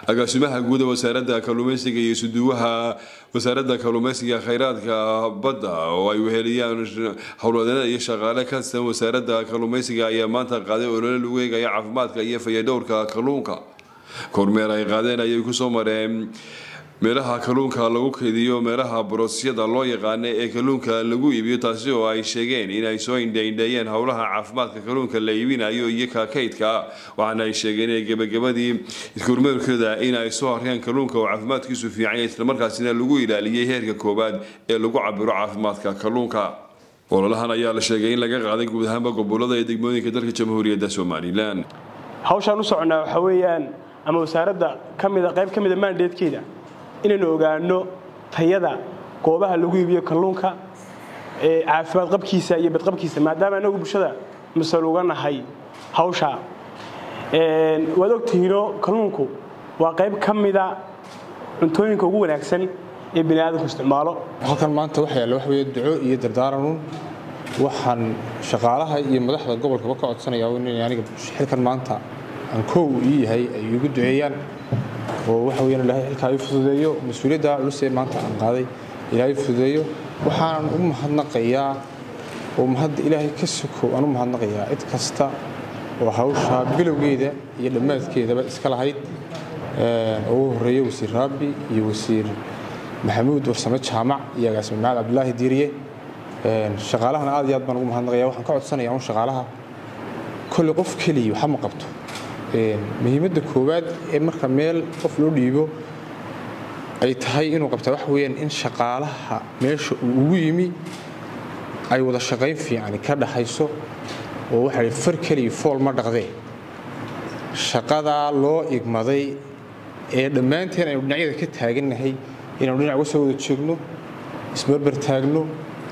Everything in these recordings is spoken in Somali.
agaasimaha guud ee wasaaradda kalluumeysiga iyo suduwaha wasaaradda kalluumeysiga kheyraadka badda oo ay weheliyaan howlwadeennada iyo shaqaale ka tirsan wasaaradda kalluumeysiga ayaa maanta qaaday olole lagu eegaya caafimaadka iyo fayadhowrka kalluunka kormeer ay qaadeen ayay kusoo mareen meelaha kalluunka lagu keydiyo meelaha boroosyada loo yaqaana ee kalluunka lagu iibiyo taasi oo ay sheegeen inay soo indhaindheeyeen howlaha caafimaadka kalluunka la iibinayo iyo kaakaydka waxaana ay sheegeen inay gebagabadii kormeerkooda in ay soo arkeen kalluunka oo caafimaadkiisu fiicanya islamarkaasina lagu ilaaliyey heerka koowaad ee lagu cabiro caafimaadka kalluunka ololahan ayaa la sheegay in laga qaaday guud ahaanba gobolada ee degmooyinka dalka jamhuuriyadda somalilan hawshaan u soconnaa waxaa weeyaan ama wasaaradda kamida qayb ka mida maandeedkeeda inaynu ogaano tayada goobaha lagu iibiyo kalluunka caafimaad qabkiisa iyo badqabkiisa maadaama anagu bulshada masal uga nahay hawshaa waad ogtihiino kalluunku waa qayb ka mida cuntooyinka ugu wanaagsan ee bani aadamku isticmaalo halkan maanta waxa yaalla wax weeye duco iyo dardaaranun waxaan shaqaalaha iyo madaxda gobolkaba ka codsanayaa inay aniga xilkan maanta aan koow ii yahay ay igu duceeyaan oo waxa weyaan ilaahay xilkaa ii fududeeyo mas-uuliyadda culusee maanta aan qaaday ilaahay fududeeyo waxaanan u mahadnaqayaa oo mahadda ilaahay ka sokow aan u mahadnaqayaa cid kasta oo hawshaa bilowgeeda iyo dhammaadkeedaba iska lahayd oo ugu horreeya wasiir raabi iyo wasiir maxamuud warsame jaamac iyo agaasime maxamed cabdulaahi diiriye shaqaalahana aad iyo aad baan ugu mahadnaqaya waxaan ka codsanayaa un shaqaalaha kolley qof keliya waxa ma qabto muhiimadda koowaad ee marka meel qof loo dhiibo ay tahay inuu qabtaa waxa weyaan in shaqaalaha meesha uu ugu yimi ay wada shaqayn fiicani ka dhaxayso oo waxa far keliya fool ma dhaqdee shaqadaa loo igmaday ee dhammaanteen aynu dhinacyada ka taagannahay inaynu dhinac uga soo wada joogno isbarbar taagno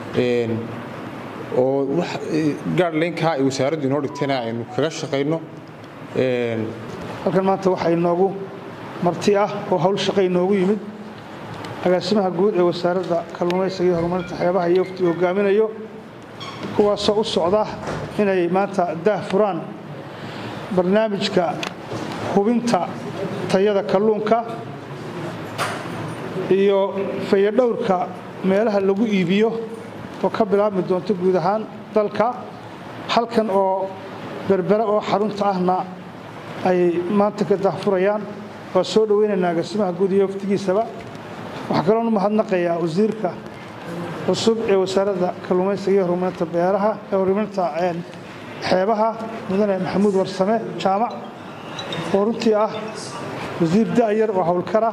oo gaadhleynkaa ay wasaaraddu inoo dhigtayna aynu kaga shaqayno halkan maanta waxaa inoogu marti ah oo hawl shaqo inoogu yimid agaasimaha guud ee wasaaradda kalluumaysiga iyo horumarinta xeebaha iyo wafti hogaaminayo kuwaasoo u socda inay maanta daah furaan barnaamijka hubinta tayada kalluunka iyo fayadhowrka meelaha lagu iibiyo oo ka bilaabmi doonto guud ahaan dalka halkan oo berbere oo xarunta ahna ay maanta ka dahfurayaan waa soo dhoweynaynaa agaasimaha guud iyo waftigiisaba waxaa kaloon u mahadnaqayaa wasiirka cusub ee wasaaradda kalluumaysiga iyo horumarinta beeraha ee horumarinta xeebaha mudane maxamuud warsame jaamac oo runtii ah wasiir da'yar oo howlkara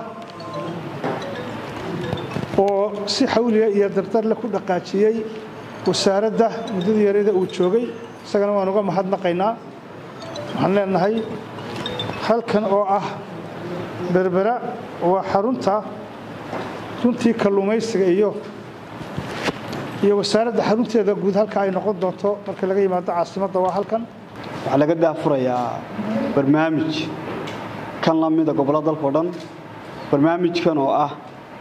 oo si xawliga iyo dardarle ku dhaqaajiyey wasaaradda muddadii yarada uu joogay isagana waan uga mahadnaqaynaa waxaan leenahay halkan oo ah berbera waa xarunta runtii kalluumaysiga iyo iyo wasaaradda xarunteeda guud halka ay noqon doonto marka laga yimaado caasimadda waa halkan waxaa laga daafurayaa barnaamij kan la mida gobollo dalkao dhan barnaamijkan oo ah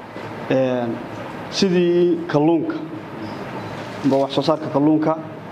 sidii kalluunka amba wax soo saarka kalluunka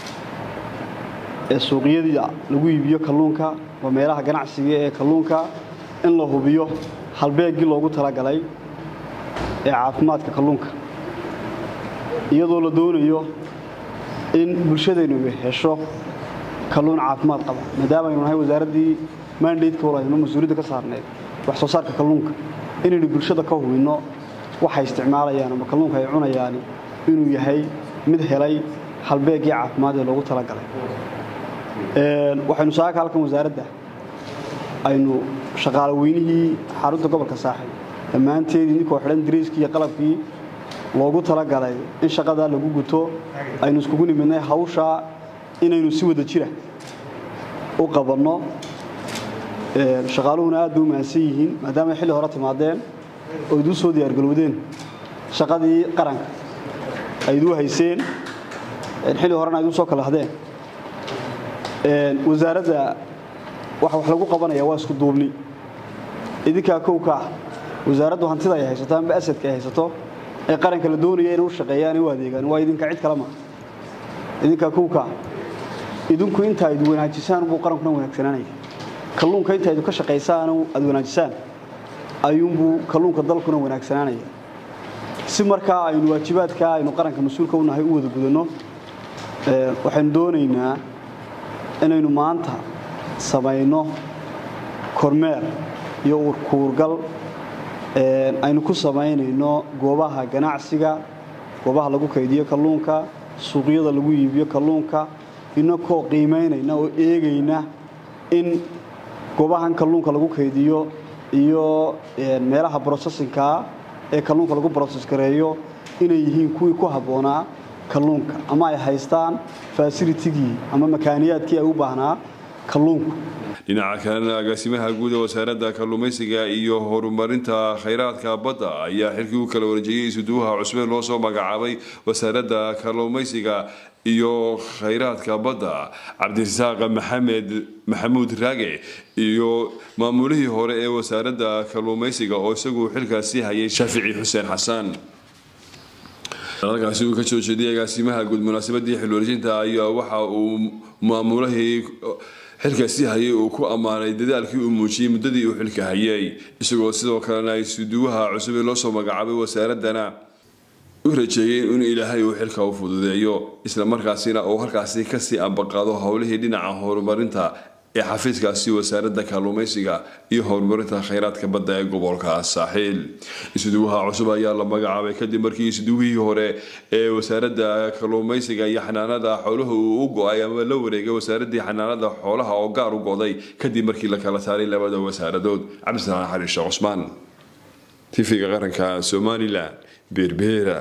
ee suuqyada lagu iibiyo kalluunka waa meelaha ganacsiga ee kalluunka in la hubiyo halbeeggii loogu talagalay ee caafimaadka kalluunka iyadoo la doonayo in bulshadaynu hesho kalluun caafimaad qaba maadaama aynu nahay wasaaraddii maandaydka walayno mas-uuliyadda ka saarneed wax soo saarka kalluunka inaynu bulshada ka hubinno waxay isticmaalayaan ama kalluunka ay cunayaan inuu yahay mid helay halbeeggii caafimaad ee loogu talagalay waxaynu saaka halkan wasaaradda aynu shaqaale weynihii xarunta gobolka saaxib dhammaanteedii ninkoo xidhan dariiskii iyo qalabkii loogu talagalay in shaqadaa lagu guto aynu iskugu nimidnay hawshaa inaynu si wada jira u qabanno shaqaaluhuna aad bay u mahadsan yihiin maadaama ay xilli hore timaadeen oo iduu soo diyaargalowdeen shaqadii qaranka ay iduu hayseen xilli horena ay iduu soo kala hadeen wasaaradda waxa wax lagu qabanaya waa isku duubni idinkaa kowka ah wasaaraddu hantida ay haysato amba asadka ay haysato ee qaranka la doonaya inay u shaqeeyaan u adeegaan waa idinka cid kale ma idinkaa kowka ah idinku inta ayd wanaajisaan buu qarankuna wanaagsanaanaya kalluunka inta aydu ka shaqaysaan aad wanaajisaan ayuunbuu kalluunka dalkuna wanaagsanaanaya si markaa aynu waajibaadkaa aynu qaranka mas-uulka u nahay u wada gudanno waxaynu doonaynaa inaynu maanta samayno kormeer iyo urkuurgal aynu ku samaynayno goobaha ganacsiga goobaha lagu kaydiyo kalluunka suuqyada lagu iibiyo kalluunka inakoo qiimaynayna oo eegayna in goobahan kalluunka lagu kaydiyo iyo meelaha brocessinkaa ee kalluunka lagu brocess gareeyo inay yihiin kuwii ku habboonaa kalluunka ama ay haystaan fasilitigii ama makaaniyaadkii ay u baahnaa kalluunku dhinaca kalena agaasimaha guud ee wasaaradda kalluumaysiga iyo horumarinta khayraadka badda ayaa xilkii u kala wareejiyey isuduwaha cusbeen loo soo magacaabay wasaaradda kalluumaysiga iyo khayraadka badda cabdirasaaq maxamed maxamuud raage iyo maamulihii hore ee wasaaradda kalluumaysiga oo isagu xilkaasi hayay shaafici xuseen xasan halkaasi uu ka soo jeediyay agaasimaha guud munaasabadii xilwareejinta ayaa waxa uu maamulahii xilkaasi hayay uu ku ammaanay dadaalkii uu muujiyey muddadii uu xilka hayay isagoo sidoo kalena isuduwaha cusub ee loo soo magacaabay wasaaraddana u rajeeyeen in ilaahay uu xilka u fududeeyo isla markaasina uu halkaasi kasii ambaqaado howlihii dhinaca horumarinta ee xafiiskaasi wasaaradda kalluumaysiga iyo horumarinta khayraadka badda ee gobolka saaxiil isuduwaha cusub ayaa la magacaabay kadib markii isuduwihii hore ee wasaaradda kalluumaysiga iyo xanaanada xooluhu uu u go-ay ama la wareegay wasaaraddii xanaanada xoolaha oo gaar u goday kadib markii la kala saaray labada wasaaradood cabdisalaan xariishe cusmaan tifiga qaranka somalilan beerbeera